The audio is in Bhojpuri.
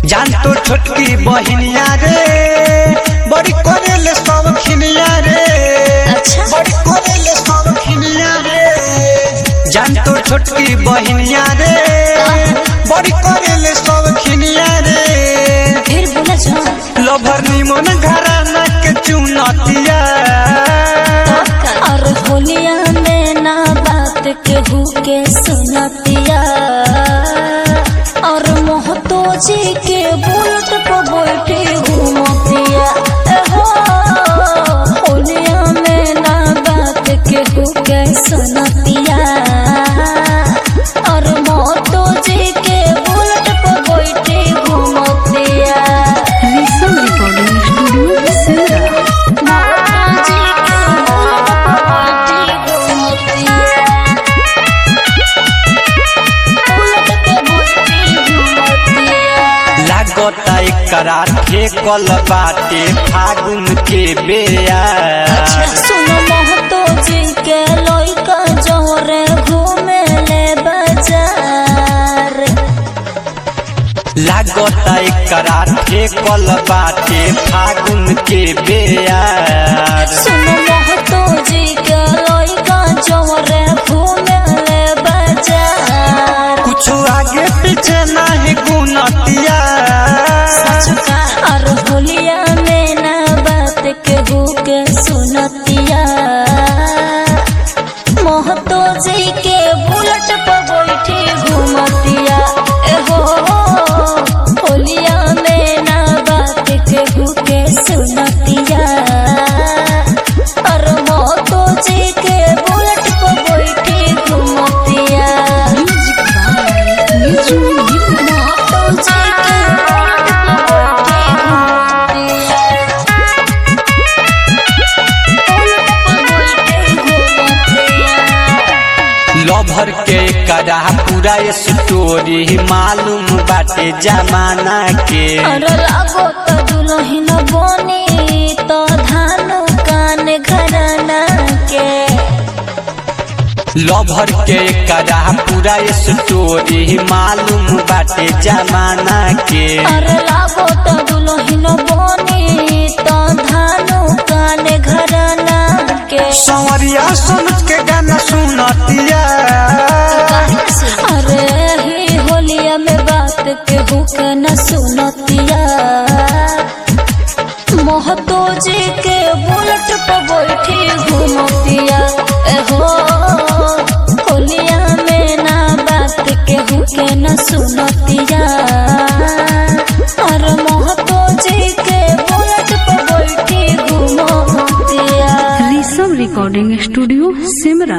जान तो छोटकी बहिनिया रे बड़ी करेले सब खिनिया रे अच्छा। बड़ी करेले सब खिनिया रे जान तो छोटकी बहिनिया रे बड़ी करेले सब खिनिया रे फिर बोला जा लभर निमन घराना के चुनतिया और होलिया में ना बात केहू के सुनतिया और मोहतो जी के बुलट पर बैठे घूमतिया ए हो होलिया में ना बात केहू के सुनतिया और मोहतो जी के बुलट पर बैठे घूमतिया Listen Recording Studio, Sera. लागता एकरा ठेकल बाटे फागुन के बेया सुनो महतो जी के लइका जोरे घूमे ले बाजार लागता एकरा ठेकल बाटे फागुन के बेया सुनो महतो जी के लइका जोरे घूमे ले बाजार कुछ आगे पीछे नहीं गुनतिया और होलिया में ना बात केहू के सुनतिया महतो जी के बुलट पर बैठी घूमतिया एहो होलिया में ना बात केहू के सुनतिया और महतो जी के बुलट पर बैठी घूमतिया Music by Niju Nirmal. Mahato जी के बुलट पर बैठी घूमतिया लभर के करा पूरा स्टोरी मालूम बाटे जमाना के अरे लागो त दुलहिन बनी त धान कान घराना के लभर के करा पूरा स्टोरी मालूम बाटे जमाना के अरे लागो त दुलहिन बनी त धान कान घराना के संवरिया सुन के गाना सुनतिया अरे ही होलिया में बात के हुक न सुनतिया महतो जी के बुलट पर बैठी घूमतिया एहो होलिया में ना बात के हुक न सुनतिया और महतो जी के बुलट पर बैठी घूमतिया Listen Recording Studio, Simra.